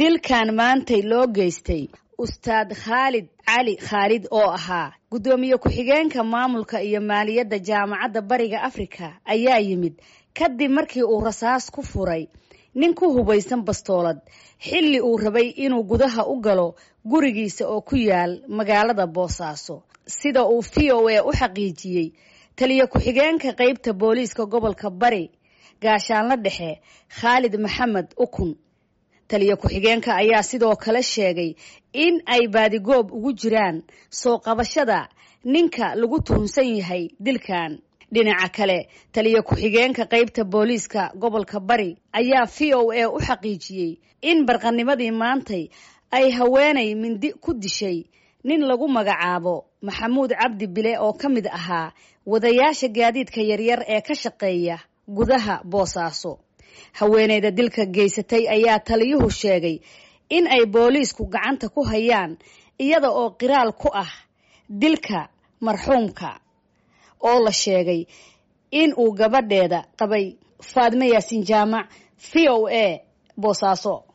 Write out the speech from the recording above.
dilkan maantay loo geystay ustaad khaalid cali khaalid oo ahaa guddoomiye ku-xigeenka maamulka iyo maaliyadda jaamacadda bariga afrika ayaa yimid kadib markii uu rasaas ku furay nin ku hubaysan bastoolad xilli uu rabay inuu gudaha u galo gurigiisa oo ku yaal magaalada boosaaso sida uu v o a u xaqiijiyey taliye ku-xigeenka qeybta booliiska gobolka bari gaashaanla dhexe khaalid maxamed ukun taliye ku-xigeenka ayaa sidoo kale sheegay in ay baadigoob ugu jiraan soo qabashada ninka lagu tuhunsan yahay dilkan dhinaca kale taliye ku-xigeenka qeybta booliiska gobolka bari ayaa v o a u xaqiijiyey in barqanimadii maantay ay haweenay mindi ku dishay nin lagu magacaabo maxamuud cabdi bile oo ka mid ahaa wadayaasha gaadiidka yaryar ee ka shaqeeya gudaha boosaaso haweeneyda dilka geysatay ayaa taliyuhu sheegay in ay booliisku gacanta ku hayaan iyada oo qiraal ku ah dilka marxuumka oo la sheegay in uu gabadheeda qabay faadme yaasiin jaamac v o a boosaaso